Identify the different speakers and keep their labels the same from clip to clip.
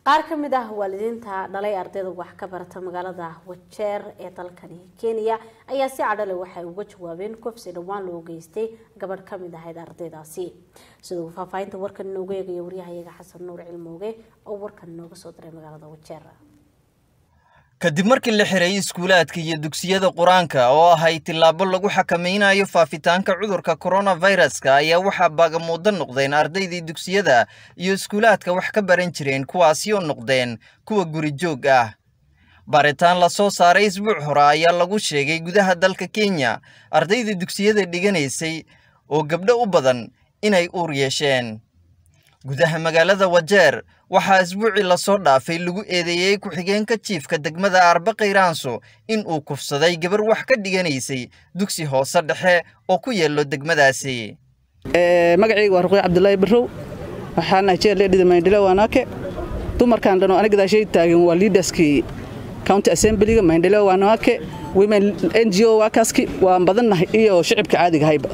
Speaker 1: qaar ka mid ah waalidiinta dhalay ardayda wax ka barata magaalada wajeer ee dalkani kenya ayaa si cadhale waxay uga jawaabeen kufsi dhowaan loo geystay gabadh ka mid ahayd ardaydaasi siduu faahfaahinta warkan inoogu eegaya waryahayaga xasan nuur cilmooge oo warkan inooga soo diray magaalada wajeer
Speaker 2: kadib markii la xiray iskuulaadka iyo dugsiyada qur-aanka oo ahay tillaabo lagu xakamaynayo faafitaanka cudurka koronaviruska ayaa waxaa baagamuuddo noqdeen ardaydii dugsiyada iyo iskuulaadka wax ka baran jireen kuwaasi oo noqdeen kuwa guri joog ah baaritaan la soo saaray isbuuc hore ayaa lagu sheegay gudaha dalka kenya ardayda dugsiyada dhiganaysay oo gabdho u badan inay uur yeesheen gudaha magaalada wajeer waxaa isbuucii lasoo dhaafay lagu eedeeyey ku-xigeenka jiifka degmada arba khayraanso in uu kufsaday gabar wax ka dhiganaysay dugsi hoose dhexe oo ku yeelo degmadaasi
Speaker 3: magacayga waa ruqya cabdulaahi barrow waxaana jeerleedhida mayndhilo waanaake dumarkan dhan oo aniga gadaashay taagan waa liidaskii county assemblyga mayndhilo waanaake women n g o waakaaski waan badannahay iyo shicibka caadiga hayba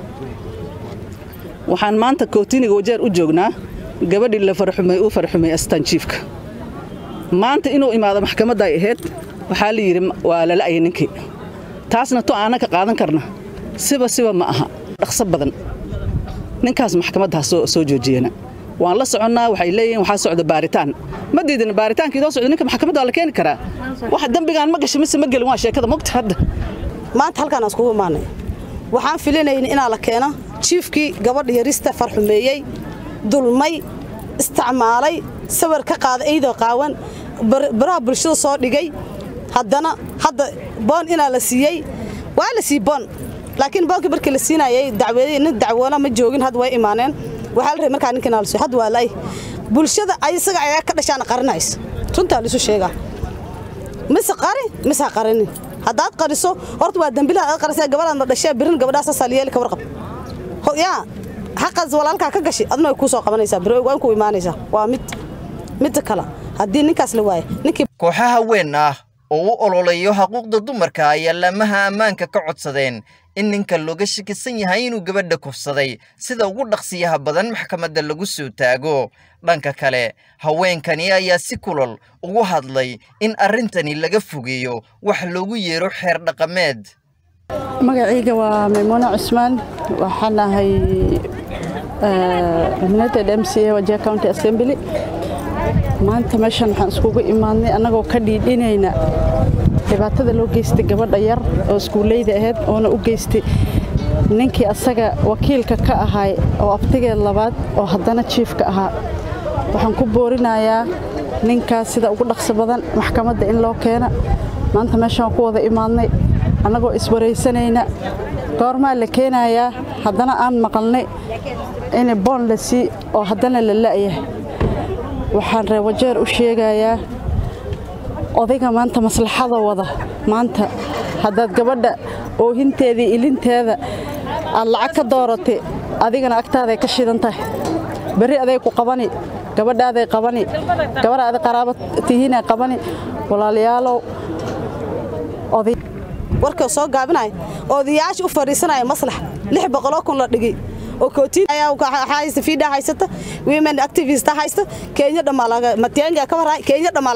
Speaker 3: waxaan maanta kootiniga wajeer u joognaa gabadhii la farxumay uu farxumay astaan jiifka maanta inuu imaado maxkamadda ay ahayd waxaa la yidhi waa lala'aya ninkii taasna to aanan ka qaadan karna siba siba ma aha dhaqso badan ninkaas maxkamadda ha soo joojiyana waan la soconnaa waxay leeyihiin waxaa socda baaritaan ma diidin baaritaanka idoo socda ninka maxkamadda waa la keeni karaa wax dembigaan ma gashay mise ma gelin waa sheekada mogta hadda
Speaker 4: maanta halkaan aan iskugu imaanay waxaan filinayna inaa la keeno jiifkii gabadha yarista farxumeeyey dulmay isticmaalay sawir ka qaada eydoo qaawan baraha bulshada soo dhigay haddana hadda boon inaa la siiyey waa la sii boon laakiin boonkii markii la siinayay dacweedii nin dacwoona ma joogin hadda way imaaneen waxaa la rabay markaa ninka inaa la siiyo hadda waa la'ay bulshada isaga ayaa ka dhashaana qarinaysa runtaa laisu sheegaa mise qari mise ha qarinin haddaad qariso horta waa dembilaha aad qarisay gabadhaadna dhashee birin gabadhaasa saliyeeli ka warqab yaa xaqaas walaalkaa ka gashay adna way kuu soo qabanaysaa biro waa inkuu imaanaysaa waa mid midda kale haddii ninkaas la waayo ninkii
Speaker 2: kooxaha weyn ah oo u ololeeyo xuquuqda dumarka ayaa laamaha ammaanka ka codsadeen in ninka looga shakisan yahay inuu gabadha kufsaday sida ugu dhaqsiyaha badan maxkamadda lagu soo taago dhanka kale haweenkani ayaa si kulol ugu hadlay in arrintani laga fogeeyo wax loogu yeero xeer dhaqameed
Speaker 5: magacayga waa maymuuna cusmaan waxaan ahay nominated m c a wajia county assembly maanta meeshan waxaan iskugu imaadnay annagoo ka dhiidhinayna dhibaatada loo geystay gabadha yar oo iskuulleyda ahayd oona u geystay ninkii asaga wakiilka ka ahaay oo abtigeed labaad oo haddana jiifka ahaa waxaan ku boorinayaa ninkaas sida ugu dhaqso badan maxkamadda in loo keena maanta meeshaan ku wada imaadnay annagoo iswaraysanayna goormaa la keenayaa haddana aan maqalnay in boon la sii oo haddana la la'yahay waxaan reer wajeer u sheegayaa odayga maanta maslaxada wada maanta haddaad gabadha oohinteedii ilinteeda aad lacag ka dooratay adigana agtaaday ka shidan tahay berri aday ku qabani gabadhaaday qabani gabar aad qaraabo tihiinay qabani walaalayaalow oday
Speaker 4: warka soo gaabinaya odayaasha u fadhiisanaya maslax lix boqoloo kun la dhigay oo kootiin ayaa haysta fiidha haysata women activist haysta kenya dhammaa matianga ka warhay kenya dhammaa